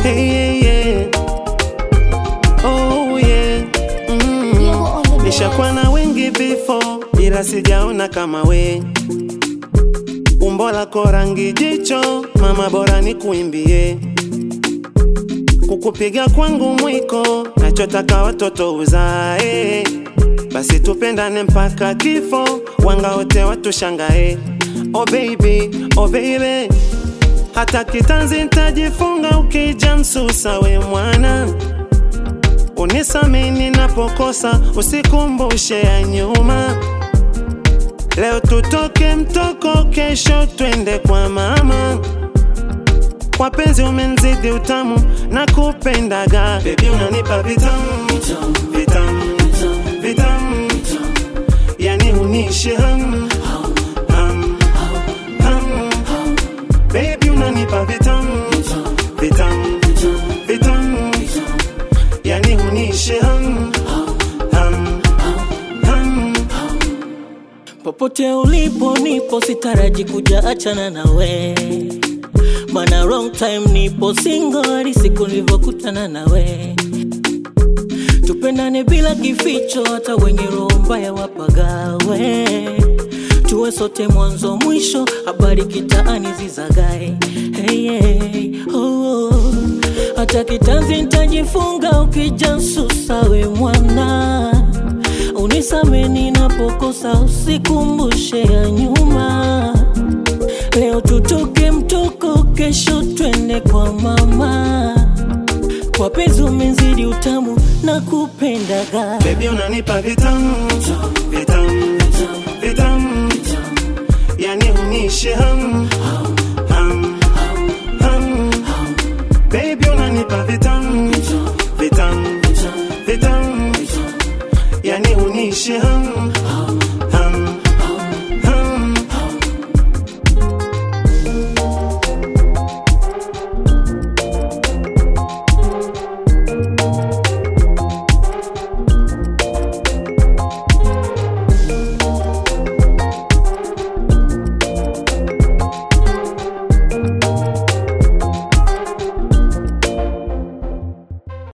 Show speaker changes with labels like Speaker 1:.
Speaker 1: Hey, yeah, yeah. Oh, yeah. Mm.
Speaker 2: Diego on the
Speaker 1: Nishakuwa na wengi before ila sijaona kama we. Umbo lako rangi jicho, mama bora nikuimbie. Kukupiga kwangu mwiko, nachotaka watoto uzae. Basi tupendane mpaka kifo, wanga wote watushangae. Oh baby, oh baby, hata kitanzi ntajifunga ukija msusa we mwana unisamini napokosa, usikumbushe ya nyuma. Leo tutoke mtoko, kesho twende kwa mama. Kwa penzi umenzidi utamu na kupendaga, baby unanipa vitamu vitamu vitamu, yani unishi hamu hamu hamu, baby unanipa vitamu vitamu vitamu yani unishi hamu hamu hamu
Speaker 3: Popote ulipo nipo, sitaraji kuja achana nawe, mana wrong time nipo single hadi siku nilivyokutana nawe. Tupendane bila kificho, hata wenye roho mbaya wapagawe. Tuwe sote mwanzo mwisho, habari kitaani zizagae. Hey, hey, oh, oh. Hata kitanzi nitajifunga ukija nsusa we mwana unisameni napokosa, usikumbushe ya nyuma. Leo tutoke mtoko, kesho twende kwa mama. Kwa penzi umezidi utamu na kupendaga
Speaker 1: baby unanipa vitamu vitamu vitamu yani unishi hamu